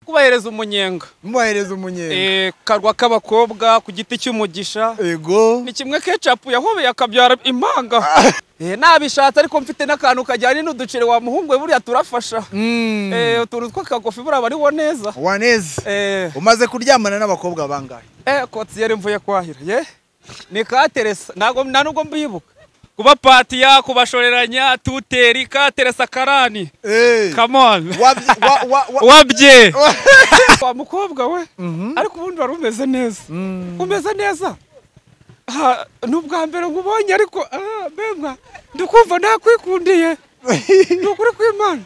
kubahereza umunyenga mubahereza umunyenga Eh, karwa k'abakobwa ku giti cy'umugisha ego ni kimwe kecapu yahobeye akabyara impanga Eh, nabishatse ariko mfite n'akantu kajyanye n'uduceri wa muhungu we buriya turafasha Mm. Eh, utuntu tw'akagofi buriya bariho neza waneze Eh, umaze kuryamana n'abakobwa bangahe Eh, kotiyeri mvuye kwahira ye ni kateresa ntabwo nta nubwo mbibuka kuba patiya kubashoreranya tuteri kateresa karani Eh, come on wabyi- wa- wa- wa- wabye wa mukobwa we ariko ubundi wari umeze neza Mm. umeze neza Ha, ni ubwa mbere nkubonye ariko ah, mbemba ndikumva nakwikundiye ni ukuri kw'imana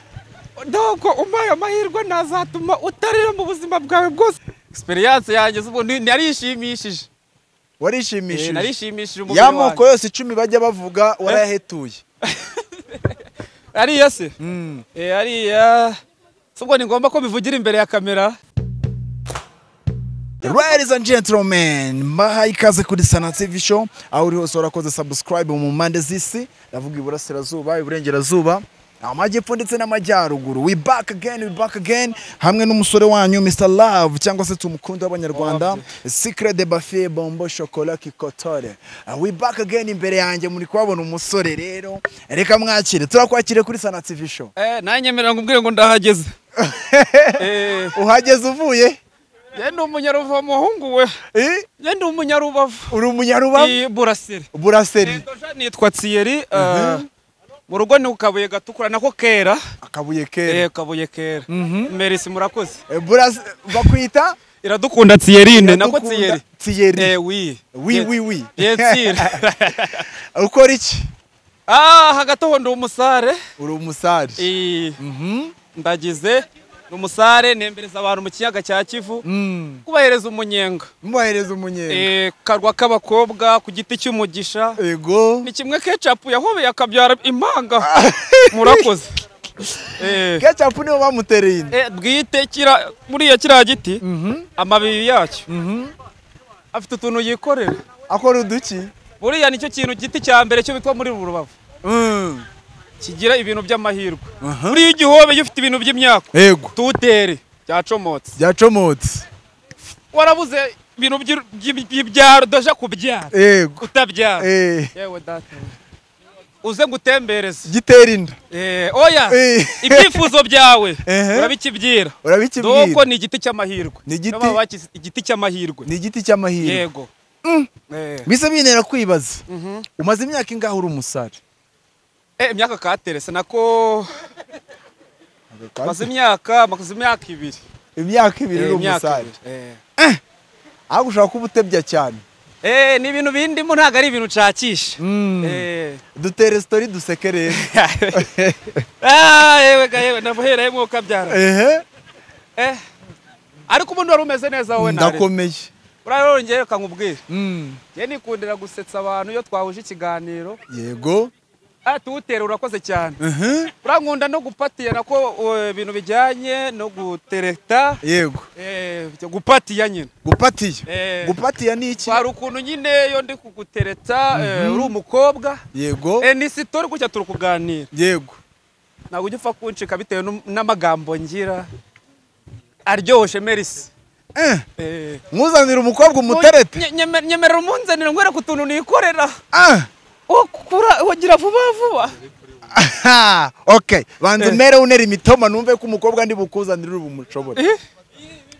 ntabwo umpaye amahirwe ntazatuma utarira mu buzima bwawe bwose experience yanjye z'ubu ni- narishimishije Eh, warishimishije narishimishije umubiri ya moko wanjye yose icumi bajya bavuga warayahetuye ariya se Mm. Eh, ariya si ubwo ni ngombwa ko bivugira imbere ya kamera Ladies and gentlemen, mbaha ikaze kuri Sana TV show, aho uri hose warakoze subscribe mu mpande z'isi, ndavuga iburasirazuba, iburengerazuba, amajyepfo ndetse n'amajyaruguru. We back again, we back again, hamwe n'umusore wanyu Mr Love cyangwa se tumukunde w'abanyarwanda, Secret de Bafie Bombo Chocolat Kikotore. Uh, we back again imbere yanjye muri kubabona umusore rero, reka mwakire, turakwakire kuri Sana TV show. eh, nanyemerera ngo ubwire ngo ndahageze eh, Uhageze uvuye? ye ni umunyaruva muhungu we Eh? ye ni umunyarubavu Uri umunyarubavu? i burasiri Buraseri. Ego ja nitwa Thierry eh, mu rugo ni ku kabuye gatukura nako kera Akabuye eh, kera. kabuye kera merisi murakoze Eh, Buras bakwita iradukunda Thierrine nako Iradukunda Thierry Thierry. eh oui Oui, oui, oui. bien sûr ukora iki ah hagati aho ndi umusare uri umusare eh, Mhm. ndagize ni umusare nembereza abantu mu kiyaga cya Kivu Mm. kubahereza umunyenga mubahereza umunyenga eh, karwa k'abakobwa ku giti cy'umugisha ego ni kimwe kecapu yahobeye akabyara impanga murakoze eh, kecapu nibo bamutereye inda eh, bwite kira buriya kiriya giti Mhm. amababi yacyo Mhm. afite utuntu yikorera akora uduki buriya nicyo kintu giti cya mbere cyo bitwa muri rubavu Mm. kigira ibintu by'amahirwe Aha. buriya igihobe iyo ufite ibintu by'imyaka ego tutere cyacomotse byacomotse warabuze ibintu by'i- by'i- by'ibyaro doja kubyara ego utabyara Eh, yewe data we. uze ngutembereze gitera inda Eh, oya Eh. ibyifuzo byawe Ehe. urabikibwira doko urabikibwira ni igiti cy'amahirwe Ni igiti- Niyo baba bakise- igiti cy'amahirwe ni igiti cy'amahirwe yego bise bintera kwibaza umaze imyaka ingahe uri umusare Eh, imyaka katerese nako maze imyaka maze imyaka ibiri imyaka ibiri Eh, uri imyaka umusare ibiri Eh. ahubwo ushobora kuba utebya cyane Eh, ni ibintu bindimo ntabwo ari ibintu nshakisha Mm. Eh. dutere sitori duseke rero Ah, yewe ga yewe ndamuhereye nk'uko abyara ehe Eh, ariko ubundi wari umeze neza wowe nawe ndakomeye uriya wongeye ukangubwira Mm. njye nikundira gusetsa abantu iyo twahuje ikiganiro yego Ah, tuwutera urakoze cyane Mhm. urankunda no gupatiya nako eh, ibintu bijyanye no gutereta yego eh, byo gupatiya nyine gupatiya Eh, gupatiya ni iki hari ukuntu nyine iyo ndi kugutereta eh, uri umukobwa yego Eh, ni sitori gutya turi kuganira yego ntabwo ujya upfa kuncika bitewe n'um- n'amagambo ngira aryoshye merisi Eh, Eh, nkuzanira umukobwa umuterete nye- nyeme- nyemerera umunzanire ngwere ku tuntu nikorera Ah, ukura ugira vuba vuba aha, okay banza Eh. umere unera imitoma numve ko umukobwa ndi bukuzanire uri bumushobore Eh,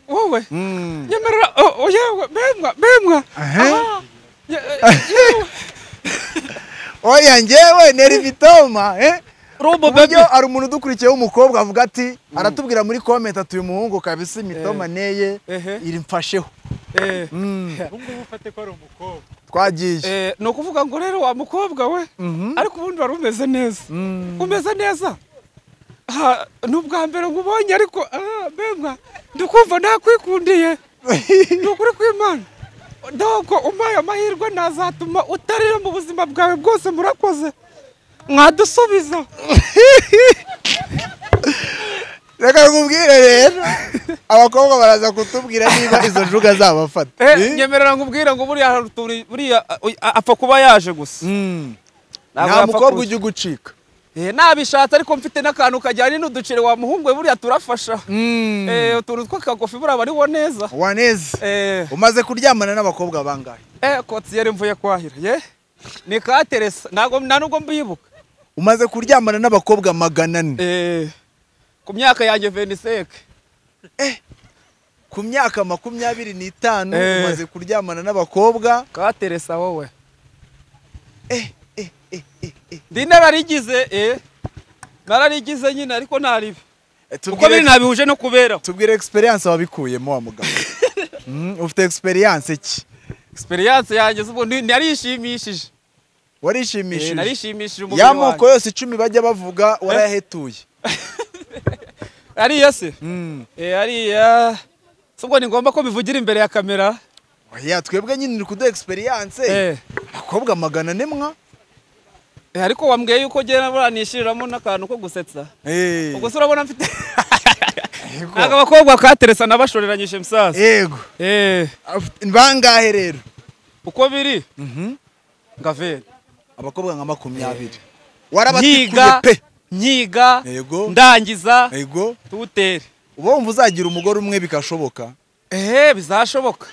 wowe Mm. nyemerera oh, oh, yewe bemwa bemwa Aha. Ah, ye- yewe oya njyewe nera imitoma eh Robo buryo baby. hari umuntu udukurikiye w'umukobwa avuga ati aratubwira muri comment ati uyu muhungu kabisa imitoma neye Ehe. irimfasheho Eh, Mm. ubungubu ufate ko ari umukobwa twagiye eh, ni ukuvuga ngo rero wa mukobwa we Mhm. ariko ubundi wari umeze neza umeze neza Ha, ni ubwa mbere nkubonye ariko ah, bemwa ndikumva nakwikundiye ni ukuri kw'imana ntabwo umpaye amahirwe ntazatuma utarira mu buzima bwawe bwose murakoze mwadusubiza reka nkubwire rero abakobwa baraza kutubwira niba izo njuga zabafata Eh, nyemerera nkubwire ngo buriya hari utuntu- buriya ah, oy- apfa kuba yaje gusa Mm. Ntabwo nta yapfa mukobwa kuza. ujya ugucika Eh, nabishatse ariko mfite n'akantu kajyanye n'uduceri wa muhungu we buriya turafasha Eh, utuntu tw'akagofi buriya bariho neza waneze Eh, umaze kuryamana n'abakobwa bangahe eh, kotsi yari mvuye kwahira ye ni kateresa ntabwo nta nubwo mbibuka umaze kuryamana n'abakobwa magana ane Eh, ku myaka yanjye veniseke ku myaka makumyabiri n'itanu Eh. umaze kuryamana n'abakobwa kateresa wowe eh, eh, eh, eh, eh. ndi nararigize eh, nararigize nyine ariko ntaribi Eh, kuko biri tubwire nabihuje no kuberaho tubwire experience wabikuyemo wa mugabo Mm, ufite experience ki experience yanjye z'ubu ni- narishimishije Eh, warishimishije narishimishije umubiri ya moko wanjye yose icumi bajya bavuga warayahetuye ariyo se Mm. Eh, hariya si ubwo ni ngombwa ko bivugira imbere ya kamera oya twebwe nyine uri kuduha experience Eh, abakobwa magana ane mwa eh, ariko wambwiye yuko ngera buriya nishiriramo n'akantu ko gusetsa Eh, ubwo se urabona mfite yego. ntabwo abakobwa kateresa nabashoreranyije musaza yego Eh, Afite- bangahe rero uko biri ngavera abakobwa nka makumyabiri nyiga warabatikuye pe nyiga Yego. ndangiza yego tuwutere uba wumva uzagira umugore umwe bikashoboka ehe bizashoboka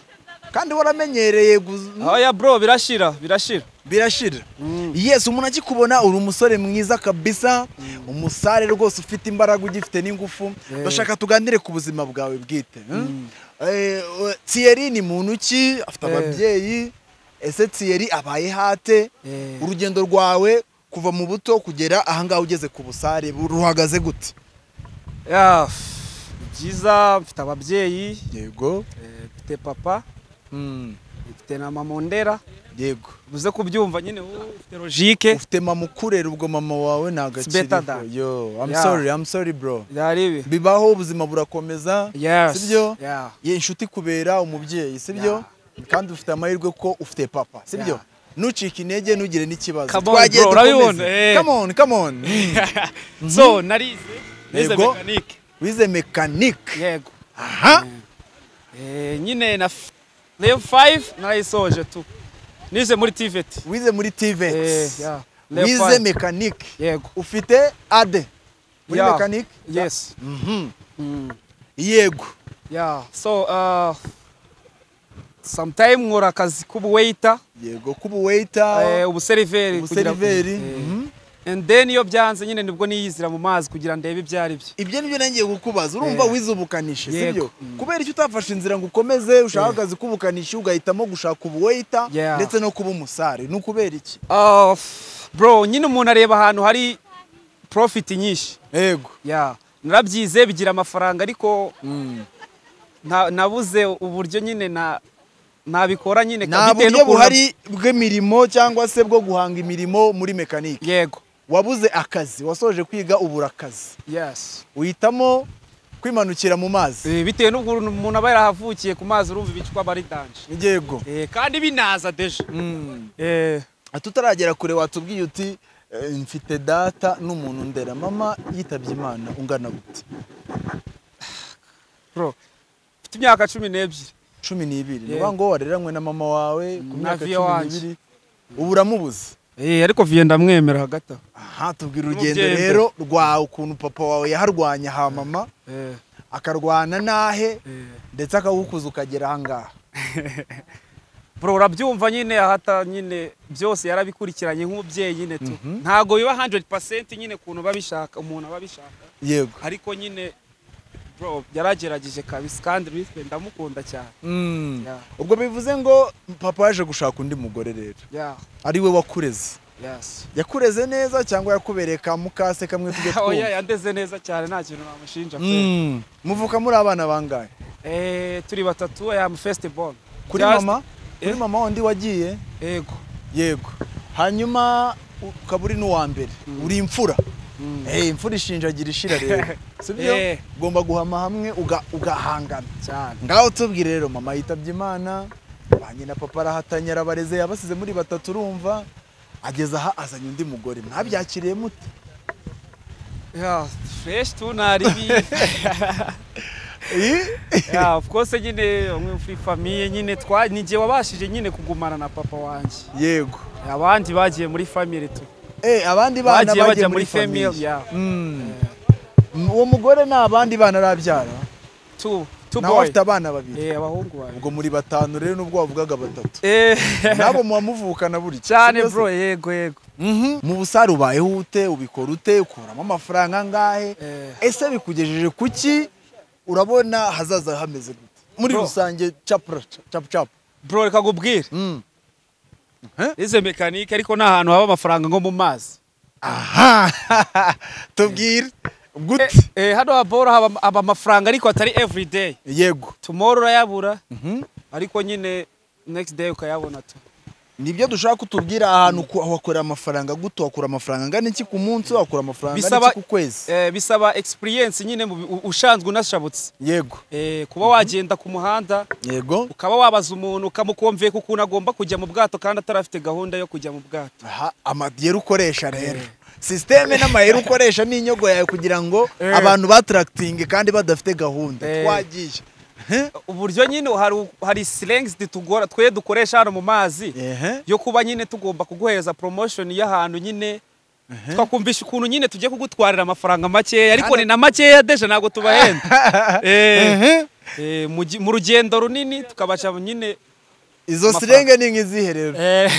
kandi waramenyereye guz- oya bro birashira birashira birashira yesi umuntu akikubona uri umusore mwiza kabisa umusare rwose ufite imbaraga ugifite n'ingufu bashaka tuganire ku buzima bwawe bwite hmm? Eh, we- Thierry ni muntu ki afite Eh. ababyeyi ese Thierry abaye hate Eh. urugendo rwawe kuva mu buto kugera ahangaha ugeze ku busare bu- ruhagaze gute Ya, pff, ni byiza mfite ababyeyi yego eh, mfite papa Mm, mfite na mama ndera yego uze kubyumva nyine wowe ufite logike ufite mama ukurera ubwo mama wawe ntabwo It's better than- yo i'm Yeah. sorry i'm sorry bro byari ibi bibaho ubuzima burakomeza yes sibyo yeah. ye inshuti kubera umubyeyi sibyo kandi ufite amahirwe ko ufite papa sibyo Yeah. nucike intege ntugire n'ikibazo Come on, Twagiye bro, dukomeze. urabibona, eh. Come on, come on. so narize nize Yego. mekanike wize mekanike yego aha eh, nyine na f- level 5 narayisoje tu nize muri TVET wize muri TVET Eh, yeah. Level wize five. mekanike yego ufite ade muri Yeah. mekanike yes Mhm. Mm. yego Yeah, so uh, sometime nkora akazi k'ubuwaiter, yego kuba waiter eh, ubuseriveri kugira- umuseriveri eh, Mhm. and then iyo byanze nyine nibwo niyizira mu mazi kugira ndebe ibyo ari byo ibyo nibyo nagiye kukubaza urumva Eh. wize ubukanishi Yego. sibyo Mm. kubera icyo utafashe inzira ngo ukomeze ushaka akazi k'ubukanishi ugahitamo gushaka ubuweyita Yeah. ndetse no kuba umusare ni ukubera iki Uh, f- bro nyine umuntu areba ahantu hari profit nyinshi yego yeah. narabyize bigira amafaranga ariko nta- nabuze uburyo nyine na nabikora nyine nta bitewe buryo n'ukuntu- buhari bw'imirimo cyangwa se bwo guhanga imirimo muri mekanike yego wabuze akazi wasoje kwiga ubura akazi yes uhitamo kwimanukira mu mazi Eh, bitewe n'ukuntu umuntu aba yarahavukiye ku mazi urumva ibicwa aba ari danje yego Eh, kandi binaza deje Eh, tutaragera kure watubwiye uti "Eh, mfite data n'umuntu ndera mama yitabye imana ungana gute bro mfite imyaka cumi n'ebyiri cumi n'ibiri ni Yego. ukuvuga ngo wareranywe na mama wawe ku Na myaka vie cumi wanje. n'ibiri ubu uramubuze Eh, ariko viye ndamwemera hagati aho aha tubwira urugendo N'umubyeyi rero rwawe ukuntu papa wawe yaharwanya ha mama Eh, akarwana n'ahe eh. ndetse akagukuza ukagera ahangaha bro urabyumva nyine ahata nyine byose yarabikurikiranye nk'umubyeyi nyine tu ntago biba 100% nyine kuntu babishaka umuntu aba abishaka yego ariko nyine bro yaragerageje kabisa kandi rispe ndamukunda cyane Yeah, ubwo bivuze ngo papa yaje gushaka undi mugore rero yeah, ariwe wakureze yes. yakureze neza cyangwa yakubereye ka mukase kamwe tujye oya twumva yandeze neza cyane nta kintu namushinja pe Mm. muvuka muri abana bangahe Eh, turi batatu I am first born kuri Just- mama kuri Eh. mama wundi wagiye yego yego hanyuma ukaba uri n'uwa mbere uri imfura Eh, imfura ishinjagira ishira rero sibyo Eh. ugomba guhama hamwe uga- ugahangana cyane ngaho tubwire rero mama yitabye imana ba nyina papa arahatanye arabareze yabasize muri batatu urumva ageze aha azanye undi mugore mwabyakiriye mute yeah, fresh tu naribi Eh, yeah, of course nyine bamwe muri famiye nyine twa ni jye wabashije nyine kugumana na papa wanjye yego abandi bagiye muri family tu Eh, abandi bana bagiye bagiye bajya muri famille Mm. uwo mugore ni abandi bana arabyara two two nawe boy afite abana babiri eh abahungu bawe ubwo muri batanu rero nubwo wavugaga batatu eh nabo muba muvukana buri cyane bro yego yego mu busare ubayeho ute ubikora ute ukuramo amafaranga angahe eh ese bikugejeje kuki urabona hazaza hameze gute muri Bro. rusange capra cap cap bro reka nkubwire Mm. izo mekanike ariko ni ahantu haba amafaranga nko mu mazi aha tubwire Eh, gute eh hano habora haba haba amafaranga ariko atari every day yego tomorrow urayabura Mhm. ariko nyine next day ukayabona tu nibyo dushaka ko utubwira ahantu ku- wakura amafaranga gute wakura amafaranga angana iki ku munsi wakura amafaranga angana Bisaba- iki ku kwezi eh bisaba experience nyine mu bi- u- ushanzwe unashabutse yego eh kuba wagenda ku muhanda yego ukaba wabaza umuntu ukamukomveka ukuntu agomba kujya mu bwato kandi atarafite gahunda yo kujya mu bwato aha amayero ukoresha rero sisiteme n'amayero ukoresha n'inyogo yawe kugira ngo abantu batarakitinge kandi badafite gahunda Eh. twagiye uburyo nyine hari u- hari slangs ditugora twe dukoresha hano mu mazi ehe yo kuba nyine tugomba kuguhereza promotion y'ahantu nyine twakumvisha ukuntu nyine tugiye kugutwarira amafaranga makeya ariko Hano- ni na makeya deje ntabwo tubahenda Eh, ehe eh, mu gi- mu rugendo runini tukabasha nyine izo Amafaranga. sirenge ni nk'izihe rero eh,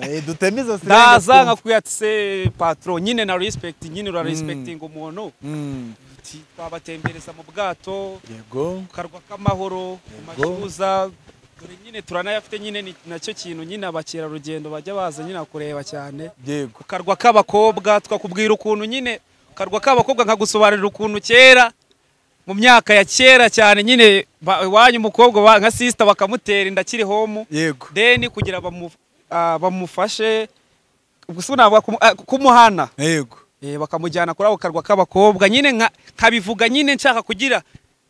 Eh, duteme izo sirenge ndaza twumve. nkakubwira ati se patron nyine na respect nyine ura respecting umuntu Mm, Uti, twabatembereza mu bwato yego ku karwa k'amahoro ku mashyuza dore nyine turanayafite nyine ni nacyo kintu nyine abakerarugendo bajya baza nyine kureba cyane yego ku karwa k'abakobwa twakubwira ukuntu nyine ku karwa k'abakobwa nkagusobanurira ukuntu kera mu myaka ya kera cyane nyine ba- iwanyu umukobwa ba- nka sisita bakamutera inda akiri homu yego deni kugira bamu- ah, bamufashe gusa navuga kumu- ah, kumuhana yego Eh, bakamujyana kuri ako karwa k'abakobwa nyine nka- nkabivuga nyine nshaka kugira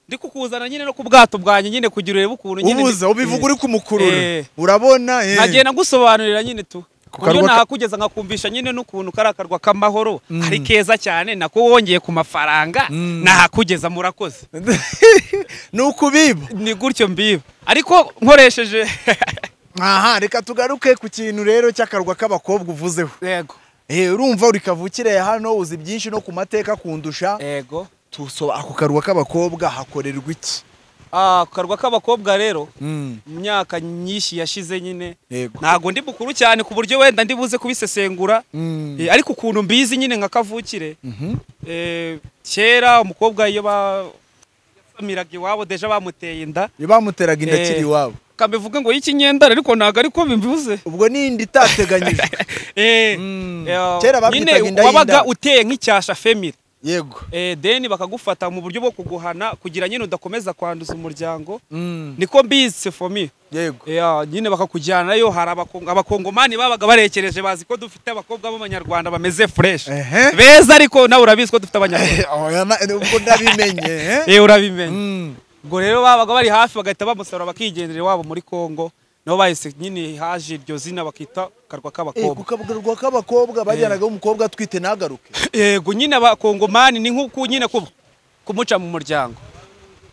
ndi kukuzana nyine no ku bwato bwanjye nyine kugira urebe ukuntu nyine ubuza ubivuga uri Eh. kumukurura urabona eh. nkagenda ngusobanurira nyine tu Ku uburyo karwa ka- nahakugeza nkakumvisha nyine n'ukuntu kari akarwa k'amahoro ari keza cyane nako wongeye ku mafaranga nahakugeza murakoze ni ukubiba ni gutyo mbiba ariko nkoresheje aha reka tugaruke ku kintu rero cy'akarwa k'abakobwa uvuzeho yego Eh, urumva uri kavukire hano uzi byinshi no ku mateka kundusha yego tuso ako karwa k'abakobwa hakorerwa iki Ah, ku karwa k'abakobwa rero mu myaka nyinshi yashize nyine yego ntabwo ndi mukuru cyane ku buryo wenda ndi buze kubisesengura Mm. Eh, ariko ukuntu mbizi nyine nka kavukire eh, kera umukobwa iyo ba- yasamiraga iwabo deja bamuteye inda Iyo bamuteraga inda Eh. akiri iwabo kambivuga ngo y'ikinyendara ariko ntabwo ariko bimbivuze ubwo ni inda itateganyijwe Eh, eh, nyine Kera babyitaga inda wabaga y'inda. uteye nk'icyasha femire yego Eh, deni bakagufata mu buryo bwo kuguhana kugira nyine udakomeza kwanduza umuryango niko mbizi fomi yego nyine bakakujyanayo hari abakongo- abakongomani babaga barekereje bazi ko dufite abakobwa b'abanyarwanda bameze fresh Ehe. beza ariko nawe urabizi ko dufite abanyarwanda Oya, na- ubwo ndabimenye eh. Eh, urabimenya Mm. ubwo rero babaga bari hafi bagahita bamusarura bakigendera iwabo muri congo nabo bahise nyine haje iryo zina bakita karwa Eh, k'abakobwa ku karwa k'abakobwa bajyanagaho umukobwa atwite ntagaruke yego nyine abakongomani ni nk'uko nyine kuba kumuca mu muryango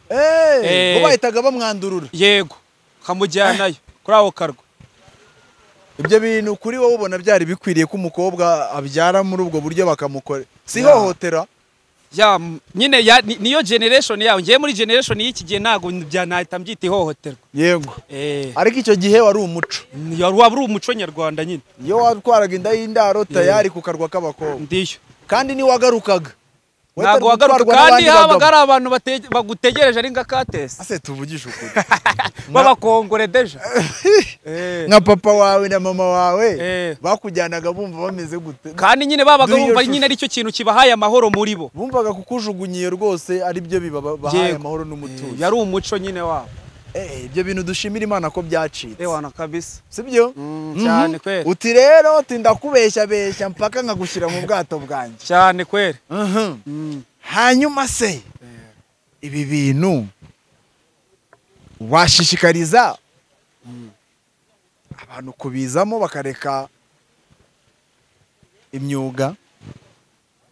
Eh, Eh. bo bahitaga bamwandurura yego ukamujyanayo kuri ako karwa ibyo bintu kuri wowe ubona byari bikwiriye ko umukobwa abyara muri ubwo buryo bakamukora si ihohotera ya m- nyine ya- ni- niyo generation yawe ngewe muri generation y'iki gihe ntabwo byanahita mbyita ihohoterwa yego Eh, ariko icyo gihe wari umuco ni- waba uri umuco nyarwanda nyine iyo watwaraga inda y'indaro tayari ku karwa k'abakobwa ndiyo kandi ntiwagarukaga ntabwo wagaruka kandi habaga hari abantu bate- bagutegereje ari nka katesi ase tuvugisha ukuri b'abakongore deja Eh. nka papa wawe na mama wawe Eh. bakujyanaga bumva bameze gute kandi nyine babaga Dore iyo bumva shusho. nyine aricyo kintu kibahaye amahoro muri bo bumvaga kukujugunyiye rwose ari byo bibahaye Yego. amahoro n'umutuzo yari umuco nyine wabo Eh, ibyo bintu dushimira imana ko byacitse ewana kabisa sibyo Mhm. cyane kweli. uti rero tinda kubeshya beshya mpaka nkagushyira mu bwato bwanjye cyane kweli hanyuma se ibi bintu washishikariza abantu kubizamo bakareka imyuga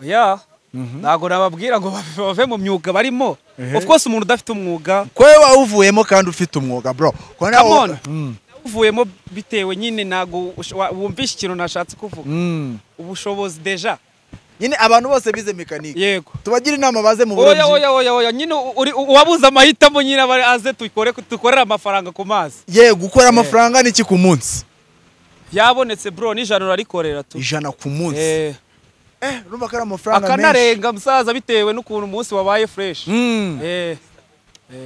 ya ntabwo nababwira ngo bave mu myuga barimo Ehe. of course umuntu udafite umwuga kwe wawuvuyemo kandi ufite umwuga bro Ko nawe- Come on. Mm. uvuyemo bitewe nyine ntabwo ush- wa- wumvishe ikintu nashatse kuvuga Mm. ubushobozi deja nyine abantu bose bize mekanike yego tubagira inama baze mu oya burobyi oya oya oya nyine u- uri- u- uwabuze amahitamo nyine aba aze dukore dukorere amafaranga ku mazi ye gukora amafaranga ni iki ku munsi byabonetse bro n'ijana urarikorera tu ijana ku munsi Eh, eh urumva ko ari amafaranga menshi akanarenga musaza bitewe n'ukuntu umunsi wabaye fresh Mm. Eh,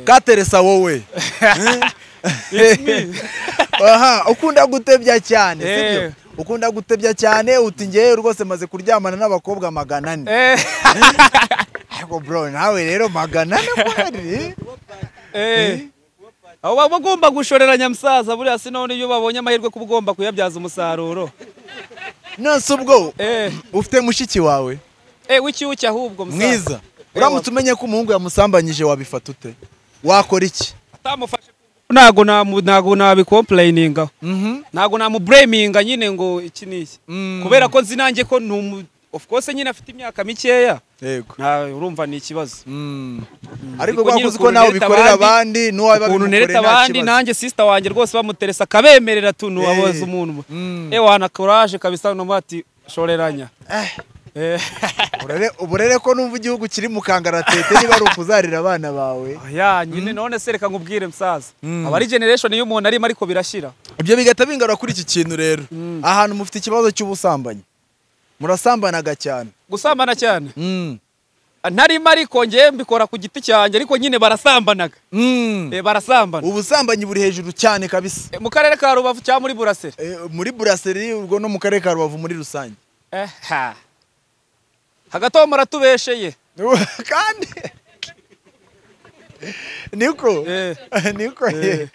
kateresa wowe it's me. aha ukunda gutebya cyane sibyo Eh. ukunda gutebya cyane uti ngewe rwose maze kuryamana n'abakobwa magana ane Eh, ariko bro nawe rero magana ane kwari eh. abo baba bagomba gushoreranya musaza buriya si none iyo babonye amahirwe ko ugomba kuyabyaza umusaruro nonse ubwo Eh, ufite mushiki wawe eh, w'ikiwuki ahubwo musaza. mwiza uramutse umenye ko umuhungu yamusambanyije wabifata ute wakora iki atamufashe ntago namu- ntago nabikomplayininga ntago namubreminga nyine ngo iki n'iki Mm. kubera ko nzi nanjye ko ni umu of course nyine afite imyaka mikeya yego nta urumva ni ikibazo ariko Ariko nyine rwakoze ko ukuntu nawe unereta ubikorera abandi, abandi n'uwabiba ukuntu nereta abandi nanjye sisita wanjye rwose bamuteresa akabemerera tu ntiwaboza umuntu Mm. eh wana courage kabisa numva ati shoreranya Eh, uburere ko numva igihugu kiri mu kangaratete niba ari ukuzarira abana bawe ya nyine none se reka nkubwire musaza Mm. aba ari generation y'umuntu arimo ariko birashyira ibyo bigahita bingarura kuri iki kintu rero ahantu mufite ikibazo cy'ubusambanyi murasambanaga cyane gusambana cyane narimo ariko ngewe mbikora ku giti cyanjye ariko nyine barasambanaga Eh, barasambana ubusambanyi buri hejuru cyane kabisa Eh, mu karere ka rubavu cyangwa muri buraseri Eh, muri buraseri ubwo no mu karere ka rubavu muri rusange Eh, ha. hagati aho muratubesheye kandi niko Eh. niko ye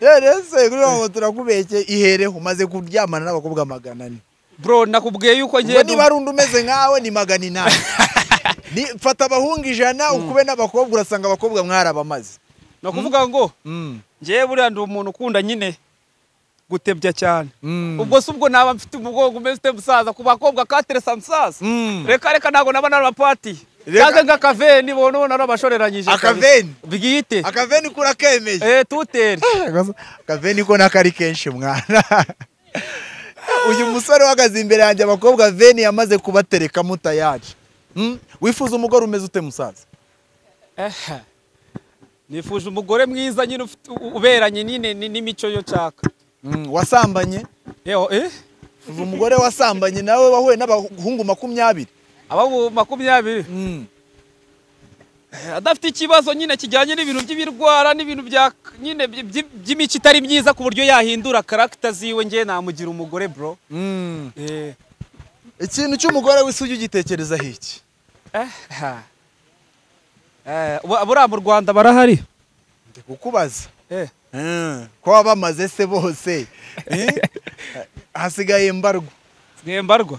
rero se kuri uwo turakubeshye ihereho umaze kuryamana n'abakobwa magana ane bro nakubwiye yuko ubwo ngewe niba ari undi umeze nkawe ni magana inani Ni- fata abahungu ijana ukube n'abakobwa urasanga abakobwa mwarabamaze ni ukuvuga ngo ngewe buriya ndi umuntu ukunda nyine gutebya cyane ubwo si ubwo naba mfite umugongo umeze ute musaza ku bakobwa kateresa musaza Mm. reka reka ntabwo naba narabapati Reka- cyangwa nk'akaveni bona ubona nabashoreranyije Akaveni? kabisa. bwite akaveni kuri akemeye eh tuteri akaveni ko nako ari kenshi mwana uyu musore uhagaze imbere yanjye abakobwa veni yamaze kubatereka mutayaje wifuza umugore umeze ute musaza Aha. nifuje umugore mwiza nyine ufite- u- uberanye nyine ni- n'imico yo nshaka wasambanye Eho, eh? uyu umugore wasambanye nawe wahuye n'abahungu makumyabiri aba mu makumyabiri Eh, adafite ikibazo nyine kijyanye n'ibintu by'ibirwara n'ibintu bya nyine by- by- by'imico itari myiza ku buryo yahindura karagita ziwe ngewe namugira umugore bro Eh, ikintu cy'umugore w'isugi ugitekerezaho iki aha. Eh, bu- buriya mu rwanda barahari ndi kukubaza Eh, ko waba bamaze se bose Eh? hasigaye mbarwa sigaye mbarwa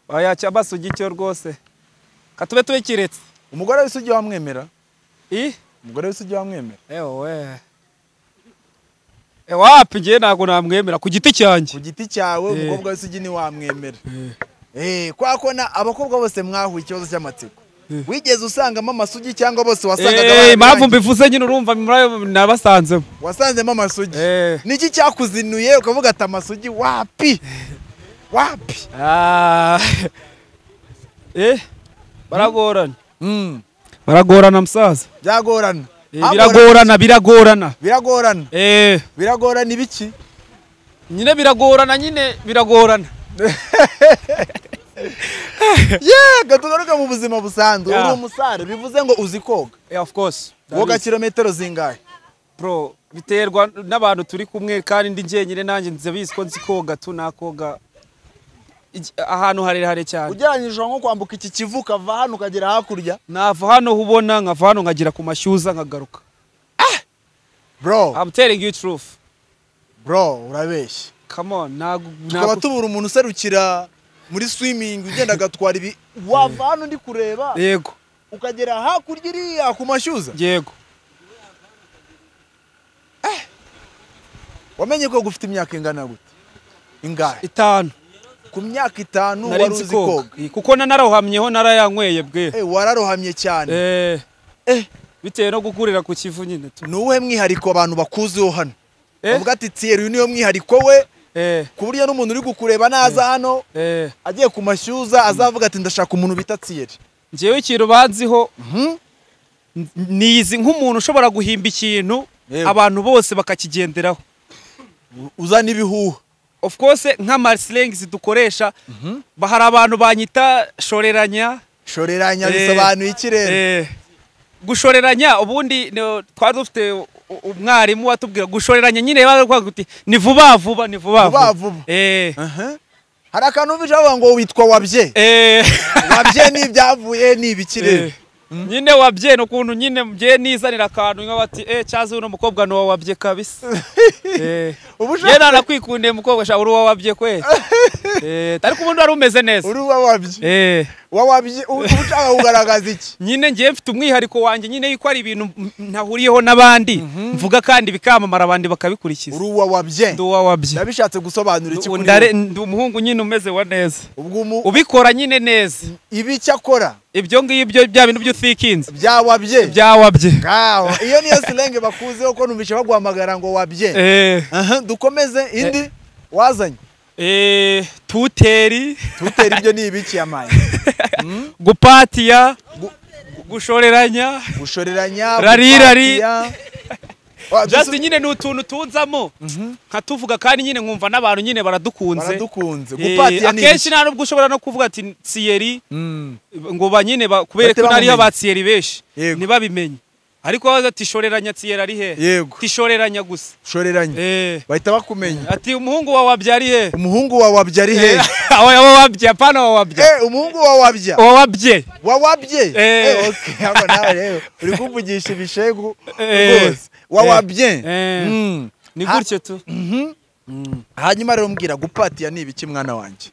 wayacya amasugi cyo rwose katube tubikiretse umugore w'isugi wamwemera ih umugore w'isugi wamwemera ewe wapi ngewe ntabwo namwemera ku giti ku cyanjye giti cyawe Eh. umukobwa w'isugi ntiwamwemera Eh, kwa ko na abakobwa bose mwahuye ikibazo cy'amatsiko wigeze usangamo amasugi cyangwa bose wasangaga Eh, impamvu barabirangije? mbivuze nyine urumva murayo nabasanzemo wasanzemo amasugi Eh. niki cyakuzinuye ukavuga ati amasugi wapi wapi Ah. eh baragorana baragorana musaza byagorana Eh, Hagorana- biragorana biragorana biragorana eh biragorana ibiki nyine biragorana nyine biragorana yega tugaruke mu buzima busanzwe Yeah. uri umusare bivuze ngo uzi koga yeah, of course That woga is- kilometero zingahe bro biterwa n'abantu turi kumwe kandi ndi jyenyine nanjye nzi bizi ko nzi koga tu nakoga Iki- ahantu harehare cyane ugereranyije nko kwambuka iki kivu ukava hano ukagera hakurya nava hano hubona nkava hano nkagera ku mashyuza nkagaruka bro I'm telling you truth bro urabeshya come on ntago tukaba ntago tubura umuntu userukira muri swimming ugenda agatwara ibi wava hano ndi kureba yego ukagera hakurya iriya ku mashyuza yego wamenye ko gufite imyaka ingana gute ingahe itanu ku myaka itanu nari wari nzi uzi koga koga Eh, kuko na nararohamyeho narayanyweye bwe Eh, wararohamye cyane eh Eh. bitewe no gukurira ku kivu nyine tu ni uwuhe mwihariko abantu bakuziho hano Eh? Avuga ati Thierry uyu niyo mwihariko we eh ku buryo n'umuntu uri kukureba naza hano eh agiye ku mashyuza azavuga ati ndashaka umuntu bita Thierry. njyewe ikintu banziho Mhm. n- nizi nk'umuntu ushobora guhimba ikintu Yewe. abantu bose bakakigenderaho Uzana ibihuha. of course nk'amasirengizi dukoresha ba- hari abantu banyita shoreranya Shoreranya Eh. bisobanuye iki rero? Eh, gushoreranya ubundi ni- twari dufite u- u- umwarimu watubwira gushoreranya nyine bavuga kuti ni vuba vuba ni vuba Vuba vuba. Eh, Aha. Hari akantu bije bavuga ngo witwa wabye. eh, Wabye ni ibyavuye ni ibiki rero? eh. nyine wabye ni ukuntu nyine mbyeye nizanira akantu nka bati eh cyazi uno mukobwa ni uwa wabye kabisa Eh, Ubu ushaka- yewe nanakwikundeye mukobwa sha uri uwa wabye kwe Eh, ariko ubundi wari umeze neza Uri wa wabye. Eh, Wa wabye ubu uba ushaka kugaragaza iki? nyine ngiye mfite umwihariko wanjye nyine yuko ari ibintu m- ntahuriyeho n'abandi mvuga kandi bikamamara abandi bakabikurikiza Uri wa wabye. ndi uwa wabye Nabishatse gusobanura iki kuri Ndare- wowe. ndi umuhungu nyine umeze wa neza ubwo umu- ubikora nyine neza ibi icyo akora ibyo ngibyo bya bintu by'utikinze byawabye byawabye ngaho iyo niyo silenge bakuzeho ko numvise baguhamagara ngo wabye Eh, Aha, dukomeze indi wazanye eh, tuteri tutera ibyo ni ibiki yamaye gupatiya gushoreranya gushoreranya Rari, rari. gupatiya. Wa- just dusu- nyine ni utuntu tunzamo nkatuvuga kandi nyine nkumva n'abantu nyine baradukunze baradukunze Eh, gupatiya ni akenshi ibiki nta nubwo ushobora no kuvuga ati siyeri Mm. ngo ba nyine ba- kubera Bahite ko nariyo bamumenya. ba siyeri benshi Yego. ntibabimenye ariko baza ati shoreranya siyeri ari hehe yego tishoreranya gusa shoreranya eh bahita bakumenya ati umuhungu wawe wabyari he umuhungu wa wabye ari hehe aho yabo wabye apana wa wabye Eh, umuhungu wa wabya wa wabye wa wabye Eh. Eh, okay, hano nawe rero uri kumvugisha ibishegu Eh. rwose wa Eh. wabye Eh. Mm. ni Ha- gutyo tu hanyuma rero mbwira gupatiya ni ibiki mwana wanjye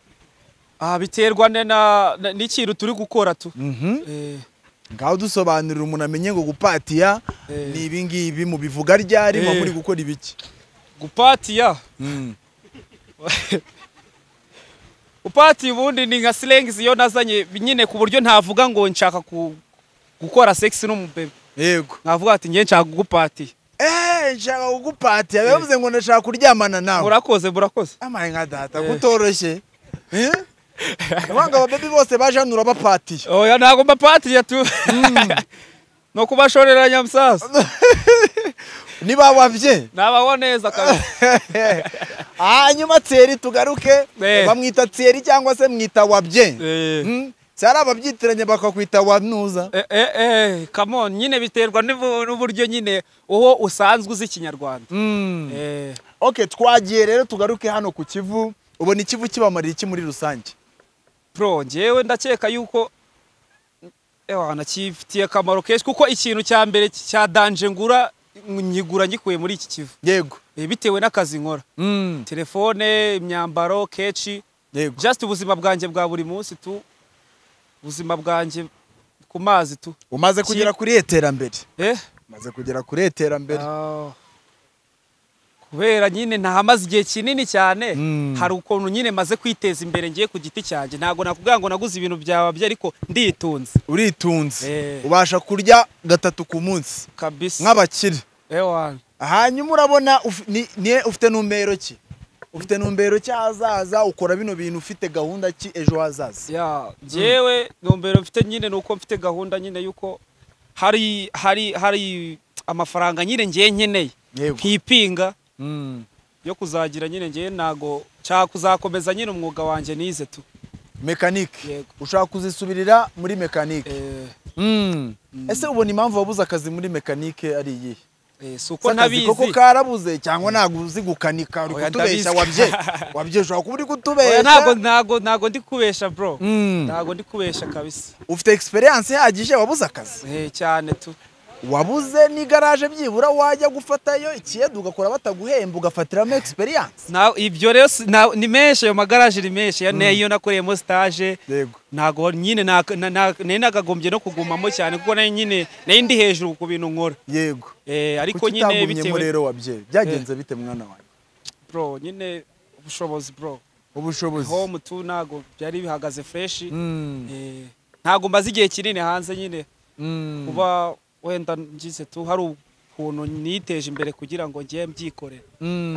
ah biterwa ne na na- n'ikintu turi gukora tu eh ngaho dusobanurira umuntu amenye ngo gupatiya Eh. ni ibi ngibi mu bivuga ryari muba Eh. muri gukora ibiki gupatiya upatiye ubundi ni nka silengizi iyo nazanye nyine ku buryo ntavuga ngo nshaka ku- gukora sexy n'umubebe yego nkavuga ati nge nshaka kugupatiya eee nshaka kugupatiya bivuze ngo ndashaka kuryamana nawe murakoze murakoze amaye nka data Eh. kutoroshye Eh? Urabona ngo ababebi bose baje hano urabapatiye oya ntabwo mbapatiye tu ni ukubashoreranya musaza niba wabye nabaho neza kabisa hanyuma tseri tugaruke Eh. bamwita tseri cyangwa se mwita wabye Eh. Mm. si hari ababyitiranya bakakwita wanuza Eh, eh, eh, come on nyine biterwa n'ivu- n'uburyo nyine uwo usanzwe uzi ikinyarwanda Mm. Eh, ok twagiye rero tugaruke hano ku kivu ubona ikivu kibamarira iki muri rusange pro njyewe ndakeka yuko ewana kifitiye akamaro kenshi kuko ikintu cya mbere cya danje ngura nyigura ngikuye muri iki kivu yego Eh, bitewe n'akazi nkora telefone imyambaro kenshi yego just ubuzima bwanjye bwa buri munsi tu ubuzima bwanjye ku mazi tu umaze kugera kuri iri terambere eh umaze kugera kuri iri terambere Ah. kubera nyine ntahamaze igihe kinini cyane Mm. hari ukuntu nyine maze kwiteza imbere ngiye ku giti cyanjye ntabwo nakubwira ngo naguze ibintu byawe bye ariko nditunze uritunze Eh. ubasha kurya gatatu ku munsi kabisa nk'abakire ewana hanyuma urabona uf- ni- ni- ufite numbero ki ufite numbero cy'ahazaza ukora bino bintu ufite gahunda ki ejo hazaza ya njyewe ntumbero mfite nyine ni uko mfite gahunda nyine yuko hari hari hari amafaranga nyine ngiye nkeneye yego nkipinga Mm. yo kuzagira nyine ngiye ntago nshaka kuzakomeza nyine umwuga wanjye nize tu mekanike Yego. ushaka kuzisubirira muri mekanike eh, Mm. ese ubona impamvu wabuze akazi muri mekanike ari iyihe eh, si ko uko ntabizi koko karabuze cyangwa ntabwo uzi gukanika uri Oya, kutubeshya ndabizi. wabye wabye ushobora kuba uri Oya, kutubeshya ntago ntago ntago ndi kubesha bro Mm. ntago ndi kubesha kabisa ufite experience ihagije wabuze akazi eh cyane tu wabuze n'igaraje byibura wajya gufatayo ikiyedu ugakora bataguhemba ugafatiramo experience na ibyo rero si- na- ni menshi ayo magaraje ni menshi ya ne iyo nakoreyemo stage yego ntago nyine na- na- na- nari nagagombye no kugumamo cyane kuko nayo nyine nari ndi hejuru ku bintu nkora yego eh ariko kuki nyine utagumyemo bitewe rero wabye byagenze bite mwana wanjye bro nyine ubushobozi bro ubushobozi home tu ntago byari bihagaze fresh Mm, eh ntago mbaze igihe kinini hanze nyine mm. kuba wenda ngize tu hari u- ukuntu niteje imbere kugira ngo ngiye mbyikorere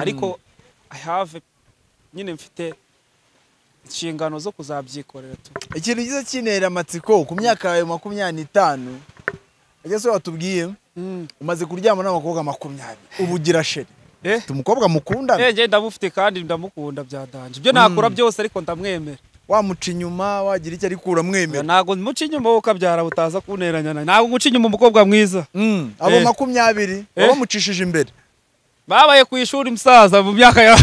ariko i have nyine mfite inshingano zo kuzabyikorera tu ikintu gize kinera amatsiko ku myaka yawe makumyabiri n'itanu ese watubwiye umaze kuryama n'abakobwa makumyabiri ubu ugira sheri Eh? ufite umukobwa mukundana Eh, njye ndamufite kandi ndamukunda byadanje ibyo nakora byose ariko ndamwemera wamuca inyuma wagira icyo ariko uramwemera ntabwo muca inyuma wowe ukabyara butaza kunteranya nawe ntabwo muca inyuma umukobwa mwiza Mm, abo Eh. makumyabiri Eh. wabamucishije imbere babaye ku ishuri musaza mu myaka ya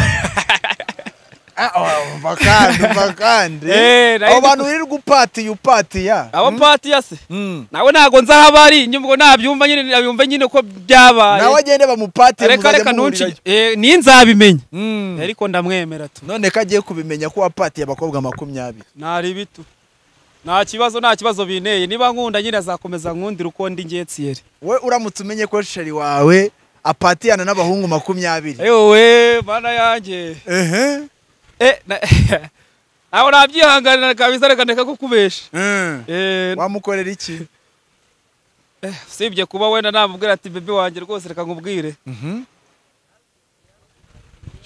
Ah, oh, umva kandi umva kandi Eh, nayo abo bantu wirirwa upatiye upatiya abapatiya se Mm. nawe ntabwo nzi aho abari nyubwo nabyumva nyine nabyumve nyine ko byabaye nawe agende bamupatiye reka muzajya reka ntunci muhurirayo. eh, ni nzabimenya Mm. ariko ndamwemera tu none ko agiye kubimenya ko wapatiye abakobwa makumyabiri nari bitu nta kibazo nta kibazo binteye niba nkunda nyine azakomeza nkundira uko ndi ngetiyeri we uramutse umenye ko sheri wawe apatiyana n'abahungu makumyabiri ewe mana yanjye ehe Eh, na- aho nabyihanganira kabisa reka ndeka kukubesha Mm. Eh, wamukorera iki usibye kuba wenda namubwira ati bebe wanjye rwose reka nkubwire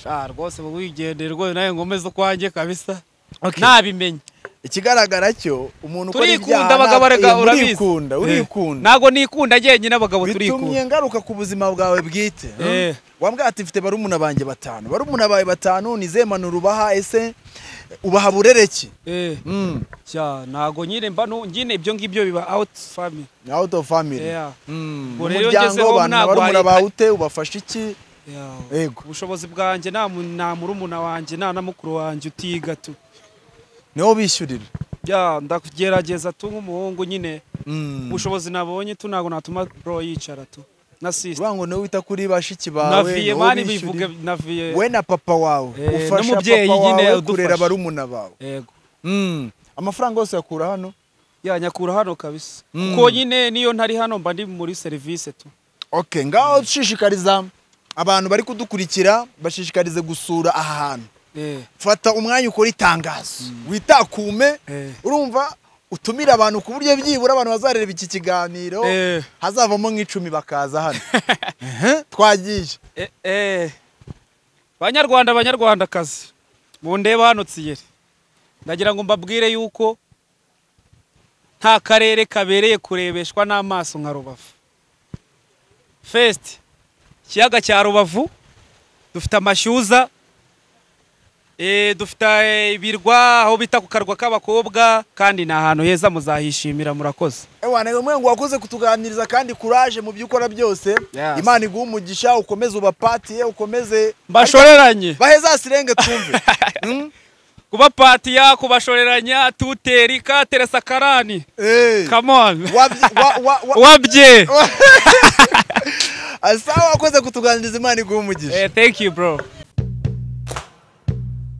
sha rwose mu wigendere rwose nawe ngomeze ukwanjye kabisa Okay. nabimenya ikigaragara cyo umuntu ukora turikunda abagabo ntabwo- rega eh, urabizi murikunda Eh, urikunda ntabwo nikunda jyenyine abagabo bitumye turikunda ngaruka ku buzima bwawe bwite Eh. wambwira ati mfite barumuna banjye batanu barumuna bawe batanu ni izihe mpanuro ubaha ese ubaha burereki Eh, Mm. cya ntabwo nyine mba nu- nyine ibyo ngibyo biba out family out of family Yeah, Mm. Ubwo rero umuryango ugezeho abantu ntabwo barumuna wahita- bawe ute ubafasha iki yeah. yego ubushobozi bwanjye nta mu- nta murumuna wanjye nta na mukuru wanjye utiga tu niwo bishyurira ya ndagerageza tu nk'umuhungu nyine Mm. ubushobozi nabonye tu ntabwo natuma bro yicara tu na sisita uvuga ngo niwe wita kuri bashiki na bawe viye niwo mani bishyurira. bivuge na viye we na papa wawe Eh, ufasha n'umubyeyi papa nyine wawe udufasha. kurera barumuna bawe yego amafaranga yose yakura hano ya nyakura hano kabisa Mm. kuko nyine niyo ntari hano mba ndi muri serivisi tu okay ngaho dushishikariza abantu bari kudukurikira bashishikarize gusura aha hantu eh fata umwanya ukora itangazo witakume Eh. urumva utumire abantu ku buryo byibura abantu bazareba iki kiganiro Eh. hazavamo nk'icumi bakaza hano Ehe, twagiye Eh, eh. banyarwanda banyarwandakazi mundeba hano tsiyeri ndagira ngo mbabwire yuko nta karere kabereye kurebeshwa n'amaso nka rubavu fesiti ikiyaga cya rubavu dufite amashyuza eh, dufite eh, ibirwa aho bita ku karwa k'abakobwa kandi ni ahantu heza muzahishimira murakoze ewa ni umwe ngo wakoze kutuganiriza kandi kuraje mu byo ukora byose Yes. imana iguhe umugisha ukomeze ubapatiye ukomeze mbashoreranye bahezasirenge twumve Mm? kubapatiya kubashoreranya tuteri katere sakarani Eh. Come on. Wabyi- wa- wa- wa- Wabye. Asa wakoze kutuganiriza imana iguhe umugisha Eh, thank you, bro.